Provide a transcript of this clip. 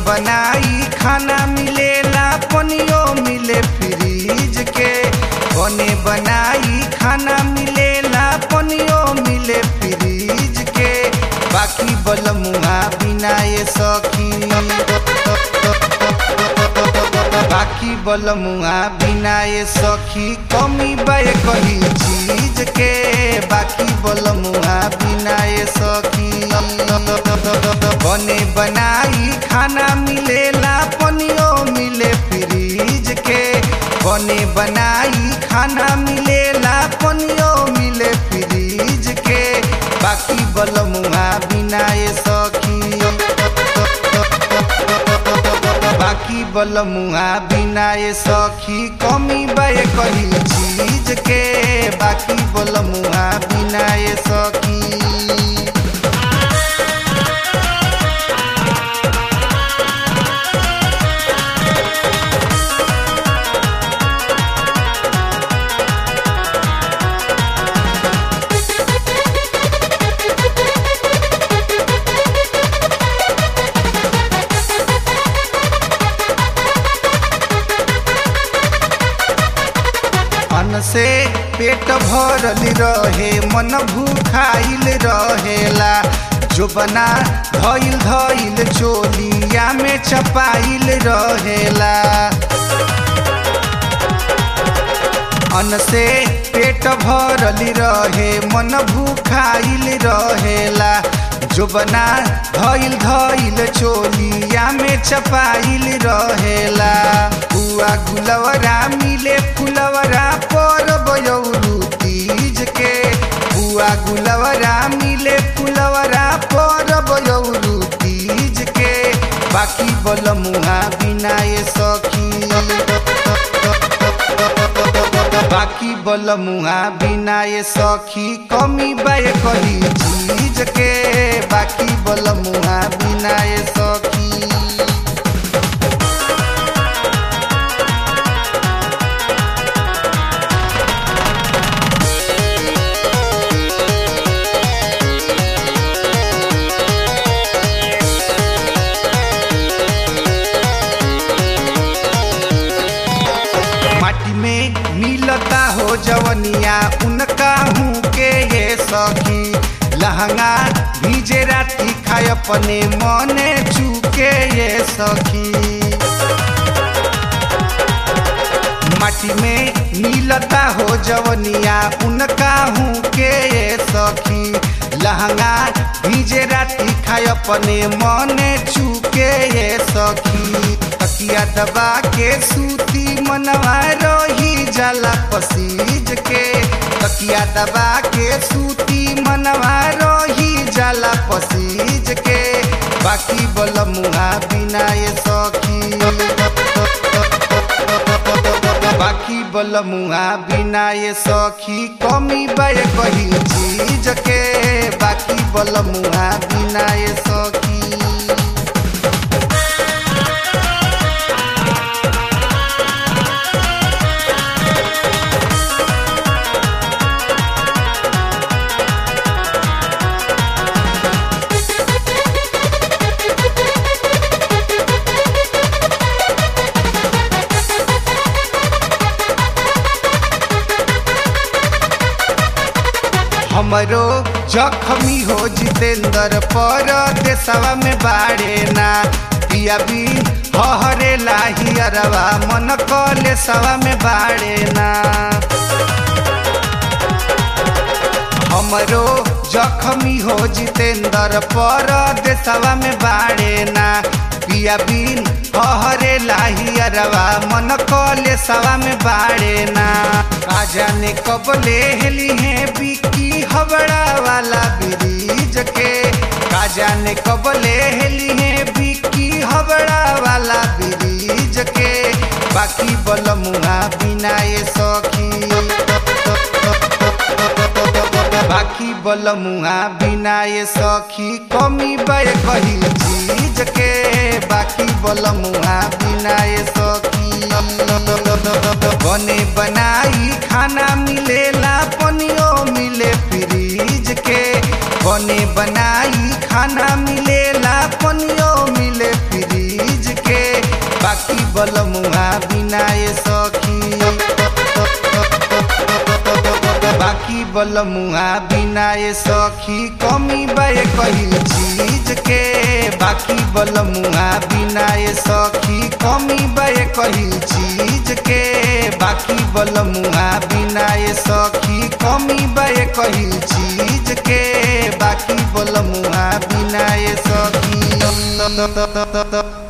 बनाई खाना मिलेला पनियो मिले फ्रीज के बने बनाई खाना मिलेला पनियो मिले फ्रीज के बाकी बलमुआ बिना ये सखी बाकी बलमुआ बिना ये सखी कमी बाय कही चीज के बाकी बलमुआ बिना ये सखी बने बनाई खाना मिलेला पनियो मिले फ्रीज के बने बनाई खाना मिलेला पनियो मिले फ्रीज के बाकी बलमुआ बिना ये सखी बाकी बलमुआ बिना ये सखी कमी बाय कही चीज के बाकी बलमुआ बिना ये सखी अन्न से पेट भरल रहे मन भूखाइल रहेला जो बना धइल धइल चोलिया में चपाइल रहेला अन्न से पेट भरल रहे मन भूखाइल रहेला जो बना धइल धइल चोलिया में चपाइल रहेला बुआ गुलवरा मिले फुलवरा पर बयौरू तीज के बुआ गुलवरा मिले फुलवरा पर बयौरू तीज के बाकी बलमुहा बिना ये सखी बाकी बलमुहा बिना ये सखी कमी बाय कही चीज के बाकी बलमुहा बिना ये सखी माटी में मिलता हो जवनिया उनका हूँ के ये सखी लहंगा भीजे राती खाए अपने मने चूके ये सखी माटी में मिलता हो जवनिया उनका हूँ के ये सखी लहंगा भीजे राती खाए अपने मने चूके ये सखी तकिया दबा के सूती मनवा रही जाला पसीज के तकिया दबा के सूती मनवा रही जाला पसीज के बाकी बलमुहा बिना ये सखी बाकी बलमुहा बिना ये सखी कमी बाय कही चीज के बाकी बलमुहा बिना ये सखी हमरो जखमी हो जितेंद्र पर देशवा में बाड़े ना पिया भी हरे लाही अरवा मन कले सवा में बाड़े ना हमरो जखमी हो जितेंद्र पर देशवा में बाड़े ना पिया बिन हरे लाही अरवा मन कले सवा में बाड़े ना आ जाने कब ले हेली है बिकी हबड़ा वाला ब्रिज के का जाने कब ले हेली है बिकी हबड़ा वाला ब्रिज के बाकी बलमुहा बिना ये सखी बाकी बलमुहा बिना ये सखी कमी बाय कही चीज के बाकी बलमुहा बिना ये सखी बने बनाई खाना मिलेला पनियो मिले फ्रीज के बने बनाई खाना मिलेला पनियो मिले फ्रीज बलमुआ बिना ये सखी बाकी बलमुआ बिना ये सखी कमी बे कहिल चीज के बाकी बलमुआ बिना ये सखी कमी बे कहिल चीज के बाकी बलमुआ बिना ये सखी कमी बे कहिल चीज के बाकी बलमुआ बिना ये सखी